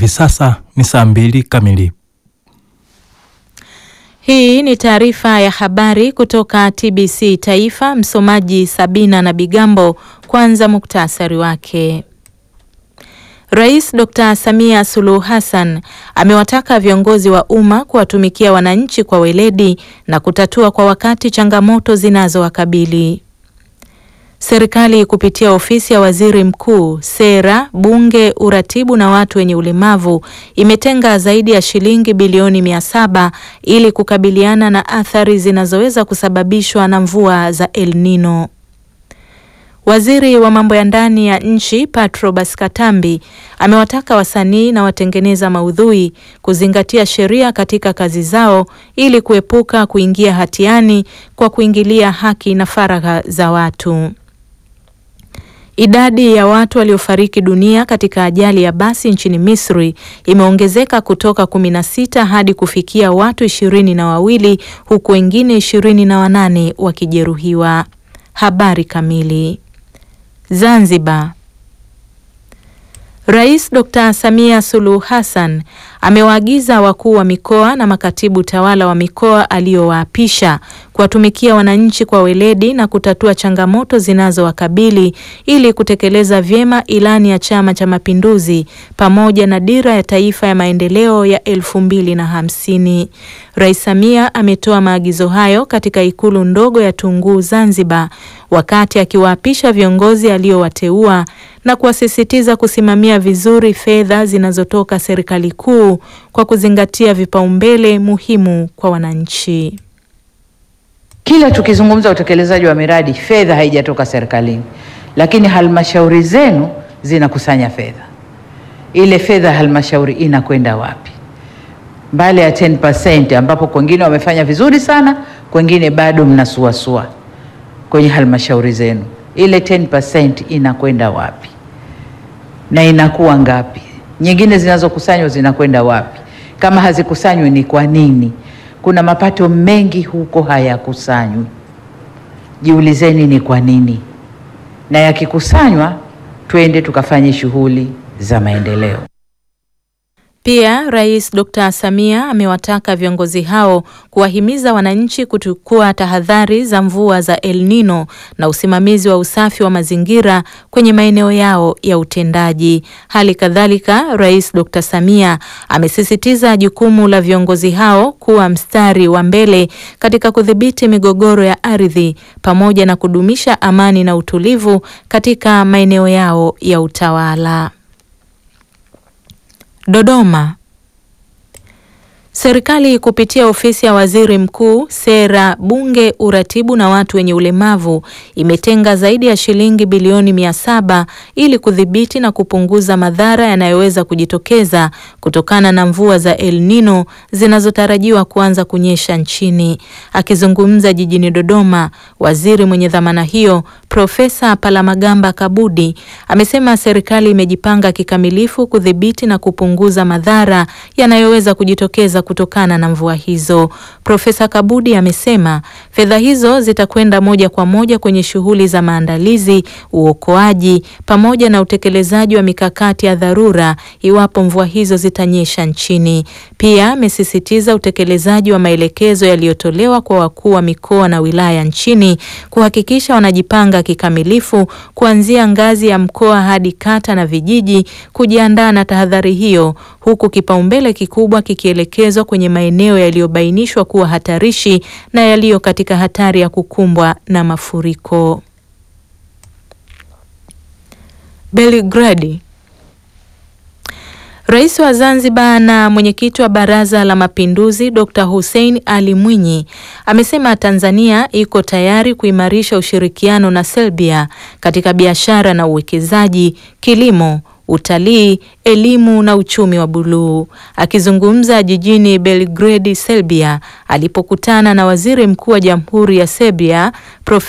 hivi sasa ni saa mbili kamili. Hii ni taarifa ya habari kutoka TBC Taifa. Msomaji Sabina na Bigambo. Kwanza muktasari wake. Rais Dr. Samia Suluhu Hassan amewataka viongozi wa umma kuwatumikia wananchi kwa weledi na kutatua kwa wakati changamoto zinazowakabili. Serikali kupitia ofisi ya Waziri Mkuu, Sera, Bunge, Uratibu na watu wenye ulemavu imetenga zaidi ya shilingi bilioni mia saba ili kukabiliana na athari zinazoweza kusababishwa na mvua za El Nino. Waziri wa mambo ya ndani ya nchi Patrobas Katambi amewataka wasanii na watengeneza maudhui kuzingatia sheria katika kazi zao ili kuepuka kuingia hatiani kwa kuingilia haki na faragha za watu. Idadi ya watu waliofariki dunia katika ajali ya basi nchini Misri imeongezeka kutoka kumi na sita hadi kufikia watu ishirini na wawili huku wengine ishirini na wanane wakijeruhiwa. Habari kamili. Zanzibar. Rais Dr. Samia Suluhu Hassan amewaagiza wakuu wa mikoa na makatibu tawala wa mikoa aliyowaapisha kuwatumikia wananchi kwa weledi na kutatua changamoto zinazowakabili ili kutekeleza vyema ilani ya Chama cha Mapinduzi pamoja na dira ya taifa ya maendeleo ya elfu mbili na hamsini. Rais Samia ametoa maagizo hayo katika ikulu ndogo ya Tunguu Zanzibar wakati akiwaapisha viongozi aliowateua na kuwasisitiza kusimamia vizuri fedha zinazotoka serikali kuu kwa kuzingatia vipaumbele muhimu kwa wananchi. Kila tukizungumza utekelezaji wa miradi, fedha haijatoka serikalini, lakini halmashauri zenu zinakusanya fedha. Ile fedha halmashauri inakwenda wapi? Mbali ya 10% ambapo kwengine wamefanya vizuri sana, kwengine bado mnasuasua kwenye halmashauri zenu, ile 10% inakwenda wapi na inakuwa ngapi? Nyingine zinazokusanywa zinakwenda wapi? Kama hazikusanywi ni kwa nini? Kuna mapato mengi huko hayakusanywi. Jiulizeni ni kwa nini, na yakikusanywa twende tukafanye shughuli za maendeleo. Pia Rais Dr. Samia amewataka viongozi hao kuwahimiza wananchi kuchukua tahadhari za mvua za El Nino na usimamizi wa usafi wa mazingira kwenye maeneo yao ya utendaji. Hali kadhalika, Rais Dr. Samia amesisitiza jukumu la viongozi hao kuwa mstari wa mbele katika kudhibiti migogoro ya ardhi pamoja na kudumisha amani na utulivu katika maeneo yao ya utawala. Dodoma. Serikali kupitia ofisi ya Waziri Mkuu, Sera, Bunge, Uratibu na watu wenye ulemavu imetenga zaidi ya shilingi bilioni mia saba ili kudhibiti na kupunguza madhara yanayoweza kujitokeza kutokana na mvua za El Nino zinazotarajiwa kuanza kunyesha nchini. Akizungumza jijini Dodoma, waziri mwenye dhamana hiyo Profesa Palamagamba Kabudi amesema serikali imejipanga kikamilifu kudhibiti na kupunguza madhara yanayoweza kujitokeza kutokana na mvua hizo. Profesa Kabudi amesema fedha hizo zitakwenda moja kwa moja kwenye shughuli za maandalizi, uokoaji pamoja na utekelezaji wa mikakati ya dharura iwapo mvua hizo zitanyesha nchini. Pia amesisitiza utekelezaji wa maelekezo yaliyotolewa kwa wakuu wa mikoa na wilaya nchini kuhakikisha wanajipanga kikamilifu kuanzia ngazi ya mkoa hadi kata na vijiji kujiandaa na tahadhari hiyo, huku kipaumbele kikubwa kikielekezwa kwenye maeneo yaliyobainishwa kuwa hatarishi na yaliyo katika hatari ya kukumbwa na mafuriko. Belgrade. Rais wa Zanzibar na mwenyekiti wa Baraza la Mapinduzi Dr. Hussein Ali Mwinyi amesema Tanzania iko tayari kuimarisha ushirikiano na Serbia katika biashara na uwekezaji, kilimo, utalii, elimu na uchumi wa buluu. Akizungumza jijini Belgrade, Serbia, alipokutana na Waziri Mkuu wa Jamhuri ya Serbia Prof